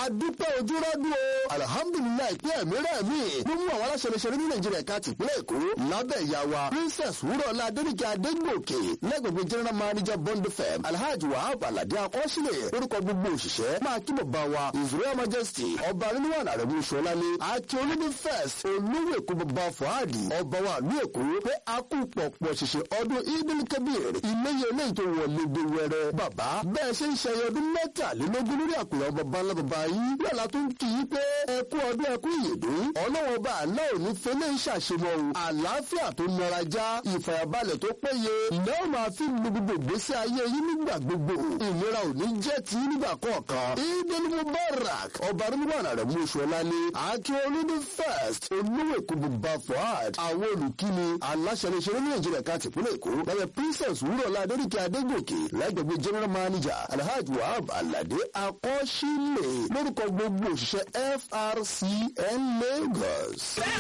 adúpẹ́ ojúrọ́dún o alihamudulilayi pé ẹ̀mí rẹ̀ mí ló mú àwọn aláṣẹlẹṣẹlẹ ní nàìjíríà ká tìpínlẹ̀ èkó lábẹ́ ìyá wa princess wúrọ̀lá adéníkẹ́ adégbòkè lẹ́gbẹ̀gbẹ̀ general manager bond fm alhaji wahab alade akọ́sílẹ̀ orúkọ gbogbo òṣìṣẹ́ máa kí bàbá wa israel majesty ọba nínúwàlà rẹ̀ mú sọlálé àti olómi first olówó èkó bàbá fuhadi ọba wa ìlú èkó pé a kú pọ̀pọ̀ ṣẹ̀ṣẹ̀ ọdún idil kabir iléyẹ eléyìí tó wọlé gbé wẹrẹ bàbá bẹ́ẹ̀ ṣe ń ṣayẹ ọdún mẹ́tàlélógún lórí àpèrè bàbá ńlá bàbá yìí lọ́la tó ń kì í pé ẹkú ọdún ẹkú ìyèdún ọlọ́wọ́n bá àná òní fẹlẹ́ ń ṣàṣemọ́ o àlàáfíà tó nara já ìfàyàbalẹ̀ tó péye ìná máa fi lu gbogbo ìgbésí ayé yín nígbà gbogbo ìnira ò ní jẹ́ tí nígbà kọ̀ọ̀kan idil mubarak ọba rúbọ̀nà rẹ̀ mú oṣù ọ̀la ní àti olúdú first olówó èkó bàbá fuad àwọn olùkíni aláṣẹlẹṣẹlẹ ní nàìjíríà ká tìpínlẹ̀ èkó lẹ́yìn princess wúrọ̀lá adéríkẹ́ adégòkè lẹ́gbẹ̀gbẹ̀ general manager alhaji wahab alade akọ́ṣílẹ̀ lórúkọ gbogbo òṣìṣẹ́ frcn lagos.